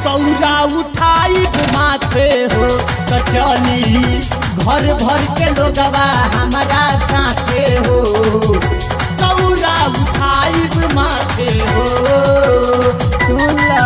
दौरा उठाई माथे हो तो चली घर भर के लोगवा हमारा साथे हो दौरा उठाई माथे हो सुनला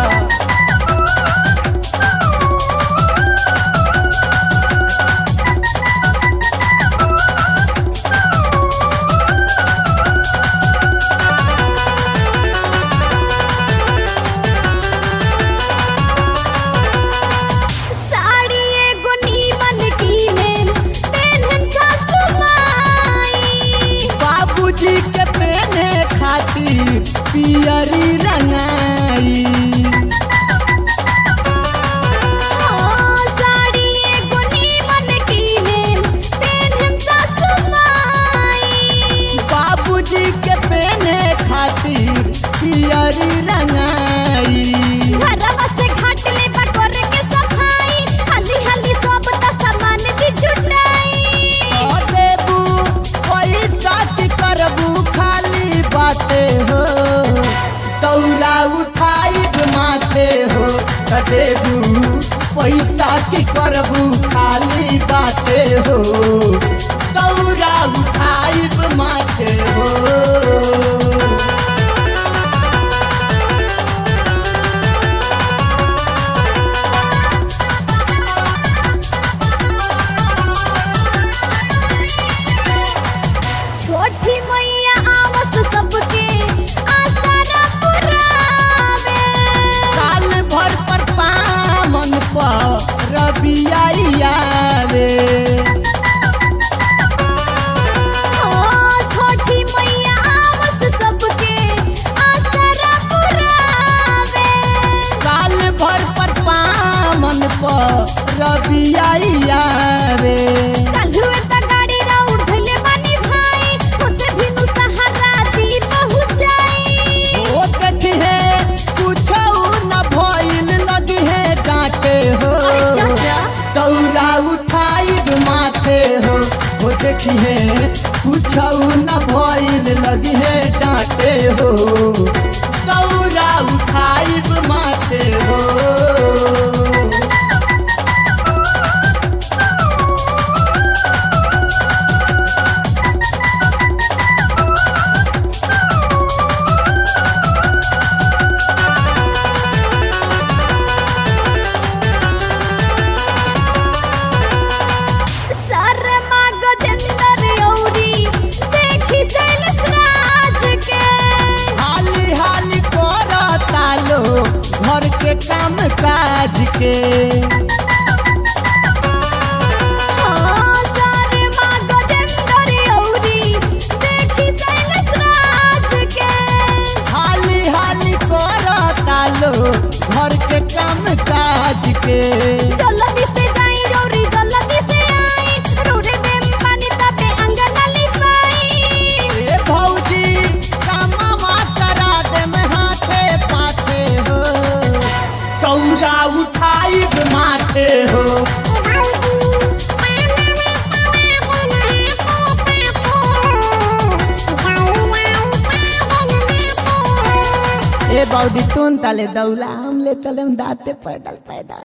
साड़ी एगो नीमन कीने पेन्हन सासु माई बाबूजी के पहने खातिर पियरी रंगाई हाँ, साड़ी एगो नीमन कीने पेन्हन सासु माई बाबूजी के पहने खातिर पियरी रंगाई घरवा से घाट ले बकोरे के सफाई हल्दी हल्दी सब त सामान दी जुटाई ओ देबू पैसा की करबू खाली बाते हो दौरा उठाई माथे हो त देबू पैसा की करबू खाली बाते हो दौरा उठाई माथे हो छोटी मैया आवस सबके आसरा पुरावे साल भर पर पामन पर रबियावे हाँ, छोटी मैया आवस सबके आसरा पुरावे साल भर पर पामन पर रबियावे काल्हुए त गाड़ी रा उठले बानी भाई होते बिनु सहारा दी पहुंचाई ओ देखिहे कुछो न भइल लगिहे डांटे हो अरे चाचा दौरा उठाई माथे हो ओ देखिहे कुछो न भइल लगिहे डांटे हो दौरा उठाई माथे हो शर्मा गजेंद्र औरी देखी शैलेश राज के हाली हाली करता लो घर के काम काज के हाँ, शर्मा गजेंद्र औरी देखी शैलेश राज के हाली हाली करता लो घर के काम काज के जल्दी से जाई औरी जल्दी से आई रोडे देम पानी तबे अंगन लिपाई ए भौजी कामवा करा दे में हाथे पाथे हो दौरा उठाई माथे हो ए बौदी तुन तले दौला हम ले तले दाते पैदल पैदल